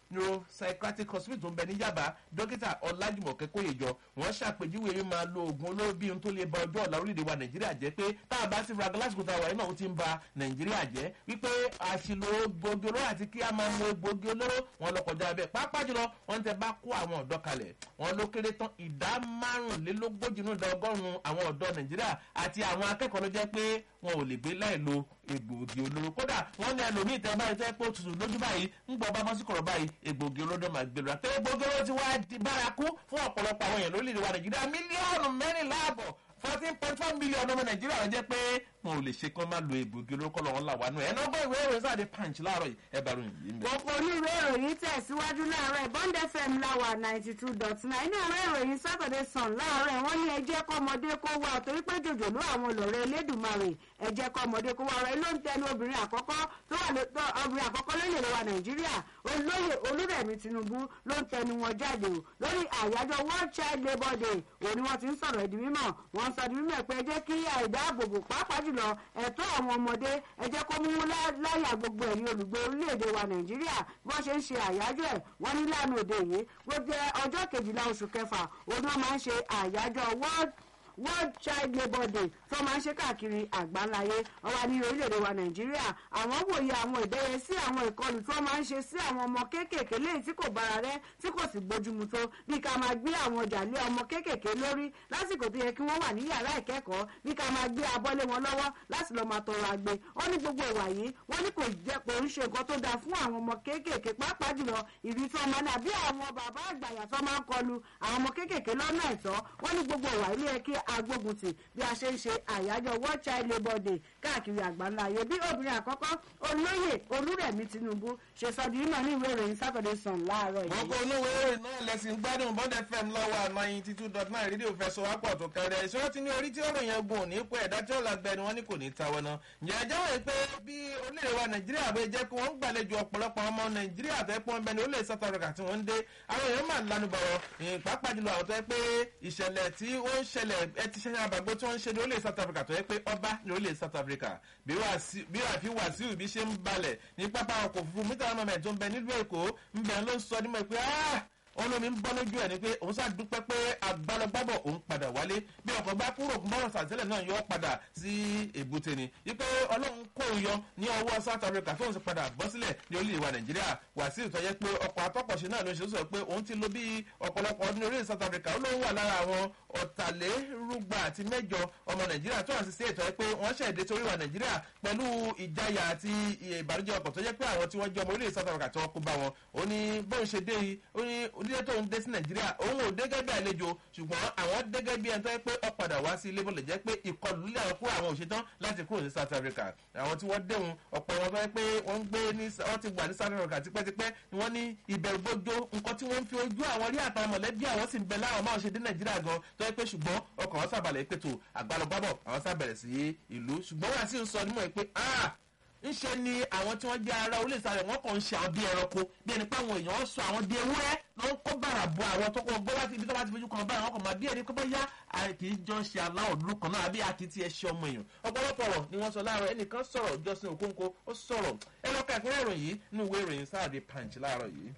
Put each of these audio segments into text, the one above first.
neuropsychiatric hospital tó ń bẹ ní yaba dókítà ọlájùmọ̀kẹ́ kóyèjọ wọ́n ṣàpèjúwe yìí máa lo oògùn olóró bí ohun tó lè ba ọjọ́ ọ̀la orílẹ̀-èdè wa nàìjíríà jẹ́ pé táwọn bá ti fura lásìkò táwọn ẹ̀ náà ó ti ń ba nàìjíríà jẹ́ wípé àṣìlò egbògi olóró àti kí a máa lo egbògi olóró wọn lọ kọjá bẹ́ẹ̀ pàápàá jùlọ wọn tẹ bá kó àwọn ọ̀dọ́ kalẹ̀ wọn ló kéré tán ìdá márùnlélógójì nínú ìdá ọgọ́rùn-ún àwọn ọ̀dọ́ nàìjíríà àti àwọn akẹ́kọ̀ọ́ ló jẹ́ pé wọn ò lè gbé láì lo egbògi olóró kódà wọn ní ẹlòmíì tẹ báyìí tẹ pé ó tutù lójú báyìí ń gbọ́ bá bọ́sí kọ̀rọ̀ báyìí egbògi olóró máa gbé lura tẹ egbògi olóró ti wá di bárakú fún ọ̀pọ̀lọpọ̀ àwọn èèyàn lórílẹ̀ wa nàìjíríà mílíọ̀nù mẹ́rìnlá àbọ̀ fourteen point four million ọmọ nàìjíríà ló jẹ́ pé wọn ò lè ṣe kán máa lo egbògi olóró kọ́ lọ́wọ́ làwọn àánú ẹ̀ náà gbọ́ ìwé ìròyìn sáà dé punch láàárọ̀ yìí ẹ bá ròyìn yìí mẹ́. gbogbo oníwèé ìròyìn tẹ̀síwájú láàárọ̀ bond fm láwà ninety two dot nine inú ìwé ìròyìn saturday sun láàárọ̀ wọ́n ní ẹjẹ́ kọ́mọdé kó wá torí pé jòjòló àwọn olùrẹ́ elédùnmarè ẹjẹ́ kọ́mọdé kó wá ọ̀rẹ́ ló ń tẹnu obìnrin àkọ́kọ́ tó wà obìnrin àkọ́kọ́ lórílẹ̀ wa nàìjíríà olóyè olúrẹ̀mí tinubu ló ń tẹnu wọn jáde o lórí àyájọ́ world child labour day òun ni wọ́n ti ń sọ̀rọ̀ ìdí mímọ̀ wọ́n sọ ìdí mímọ̀ pé ẹ jẹ́ kí àìdáàbòbò pàápàá jùlọ ẹ̀tọ́ àwọn ọmọdé ẹ jẹ́ kó mú láyà gbogbo ẹ̀yin olùgbé orílẹ̀-èdè wa nàìjíríà bí wọ́n ṣe ń ṣe àyájọ́ ẹ̀ wọ́n ní lánàá òde yìí gbogbo ọjọ́ kejìlá oṣù kẹfà òun náà máa ń ṣe àyájọ́ world world child labour day tó máa ń ṣe káàkiri àgbáńláyé ọwọ́ ní orílẹ̀-èdè wa nàìjíríà àwọn wòye àwọn ìdẹ́yẹ sí àwọn ìkọlù tó máa ń ṣe sí àwọn ọmọ kéékèèké léyìí tí kò bára rẹ tí kò sì gbójúmu tó bí ká máa gbé àwọn ọjà lé ọmọ kéékèèké lórí lásìkò tó yẹ kí wọ́n wà ní yàrá ìkẹ́kọ̀ọ́ bí ká máa gbé abọ́lé wọn lọ́wọ́ láti lọ́ọ́ máa tọrọ agbe wọ́n ní gbogbo ìwà yìí wọ́n ní kò jẹ́ kò ń ṣe nǹkan tó dáa fún àwọn ọmọ kéékèèké pàápàá jùlọ ìrí tó máa ní àbí àwọn bàbá àgbàyà tó máa ń kọlu àwọn ọmọ kéékèèké lọ́nà ẹ̀tọ́ wọ́n ní gbogbo ìwà ilé yẹ kí agbógun tì bí a ṣe ń ṣe àyájọ́ world child labour day káàkiri àgbáńlá ayé bí obìnrin àkọ́kọ́ olóyè olúrẹ̀mí tinubu ṣe sọ di mímọ̀ ní ìwé ìròyìn saturday sun láàárọ̀ yìí. gbogbo olówó ìròyìn náà lẹ́sìn gbádùn bond fm lọ́wọ́ ninety two dot nine rédíò fẹsọ̀ wápọ̀ tó kẹrẹ ìṣòro ti ní orí tí ọ̀rọ̀ yẹn gùn ní ipò ẹ̀dá tí ó la gbẹ ni wọ́n ní kò ní tawọ́ náà. ǹjẹ́ ẹjọ́ wọ̀ pé bí orílẹ̀ wa nàìjíríà bẹ́ẹ̀ jẹ́ kí wọ́n gbàlejò ọ̀pọ̀lọpọ̀ ọmọ nàìjíríà tó yẹ pé wọ́n bẹ ní orílẹ̀ south africa tí wọ́n ń dé àwọn èèyàn máa lanu bọ̀rọ̀ pàápàá jùlọ àwọn tó yẹ pé ìṣẹ̀lẹ̀ tí ó ń ṣẹlẹ̀ ẹ ti ṣẹlẹ̀ àbàgbé tí wọ́n ń ṣe ní orílẹ̀ south africa tó yẹ pé ọba ní orílẹ̀ south africa bí àfi wàsíù bí ṣe ń balẹ̀ ní pápá ọkọ̀ òfurufú mítà mọ́mẹ́ tó ń bẹ nílùú èkó ń bẹ ló ń sọ nímọ̀ pé olómi ń bọ́ lójú ẹ̀ ni pé òun ṣáà dúpẹ́ pé agbálọ́gbábọ̀ òun padà wálé bí ọkọ̀ bá kúrò bọ́rọ̀ sàtẹ́lẹ̀ náà yọ padà sí èbúté ni wípé ọlọ́run kò yọ ní ọwọ́ south africa tóun sì padà bọ́ sílẹ̀ ní orílẹ̀ wa nàìjíríà wàsíù tó yẹ pé ọkọ̀ atọ́kọ̀ṣe náà ló ṣe sọ pé òun ti lo bí ọ̀pọ̀lọpọ̀ ọdún orílẹ̀ south africa ó lóun wà lára àwọn ọ̀tàlérúgba àti mẹ́jọ ọmọ nàìjíríà tó hàn sí sí ètò ẹ pé wọ́n ṣẹ̀dẹ̀ torí wa nàìjíríà pẹ̀lú ìjayà àti ìbànújẹ́ ọkọ̀ tó jẹ́ pé àwọn tí wọ́n jẹ́ ọmọ orílẹ̀ south africa tí wọ́n kó bá wọn ó ní bóun ṣe dé yìí ó ní onílé tóun dé sí nàìjíríà òun ò dé gẹ́gẹ́ bí àlejò ṣùgbọ́n àwọn dé gẹ́gẹ́ bí ẹni tó yẹ pé ó padà wá sí ilé bọ́lẹ̀ jẹ́ pé ìkọlù lílẹ̀ àwọn kúrò àwọn òṣetán láti kúrò ní south africa àwọn tí wọ́n déhùn ọ̀pọ̀ wọn tó yẹ pé wọ́n ń gbé ní wọ́n ti wà ní south africa tipẹ́tipẹ́ ni wọ́n ní ìbẹ̀rù gbójó nǹkan tí wọ́n ń fi ojú àwọn rí àtàwọn mọ̀lẹ́bí àwọn sì ń bẹ láwọn máa ṣe dé nàìjíríà gan tó yẹ pé ṣùgbọ́n ọkọ̀ wọn sábàlẹ̀ pètò àgbàlọ́gbàbọ̀ àwọn sábẹ̀rẹ̀ sí ìlú ṣùgbọ́n wọ́n sì ń sọ nímọ̀ pé ah ńṣe ni àwọn tí wọ́n jẹ́ ara orílẹ̀ ìsàlẹ̀ wọn kàn ń ṣe àwọn bí ẹranko bí ẹni pé àwọn èèyàn sọ àwọn di ewúrẹ́ ló ń kó bàrà bo àwọn tó kọ́ gbọ́ láti ibi tó bá ti fojú kan báyìí wọn kàn máa bí ẹni pé bóyá kì í jọ ṣe aláwọ̀ dúró kan náà àbí akitì ẹṣẹ ọmọ èèyàn ọ̀pọ̀lọpọ̀ ọ̀rọ̀ ni wọ́n sọ láàárọ̀ ẹnìkan sọ̀rọ̀ jọ́sìn òkóńkó ó sọ̀rọ̀ ẹ lọ́ka ìpínlẹ̀ ìròyìn yìí nínú ìwé ìròyìn sáàdì punch láàárọ̀ yìí.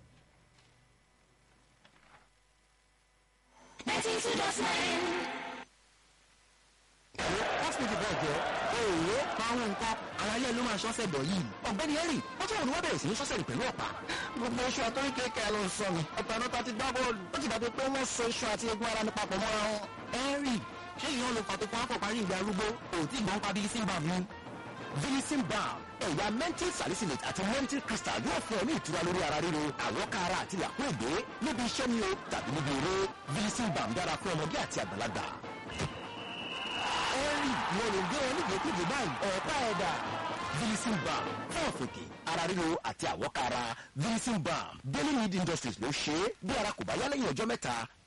hospital bẹ́ẹ̀ jẹ́ èèyàn fáwọn nǹkan àwọn ayé ló máa ṣọ́sẹ̀ bọ̀ yìí ọ̀gbẹ́ni henry ọjọ́ òru wọ́n bẹ̀rẹ̀ sí ní ṣọ́sẹ̀ rẹ̀ pẹ̀lú ọ̀pá. gbogbo iṣu àtọ́rí kéèké ló ń sọ mi ọ̀pọ̀ ẹ̀rọ ta ti gbá bọ́ọ̀lù ó ti dàbí pé wọ́n so iṣu àti egun ara ní papọ̀ mọ́ra wọn. henry ṣé ìyẹn ló fà tó fún akọ̀ parí ìgbà arúgbó òtí ìgbọ́n pa bíi simba mi. Vilicin balm ẹ̀yà mental salicylate àti mental crystal yóò fún ọ ní ìtura lórí ara ríro àwọ̀ká ara àti làkúrègbé níbi iṣẹ́ ni o tàbí níbi eré Vilicin balm dára fún ọmọdé àti àgbàlagbà ẹ̀rì wọn lè gbé wọn nígbè kúgbè báyìí ọ̀pá ẹ̀dà vilicin balm fún ọ̀fìnkì ara ríro àti àwọ̀kára vilicin balm daily need industries ló ṣe é bí ara kò bá yá lẹ́yìn ọjọ́ mẹ́ta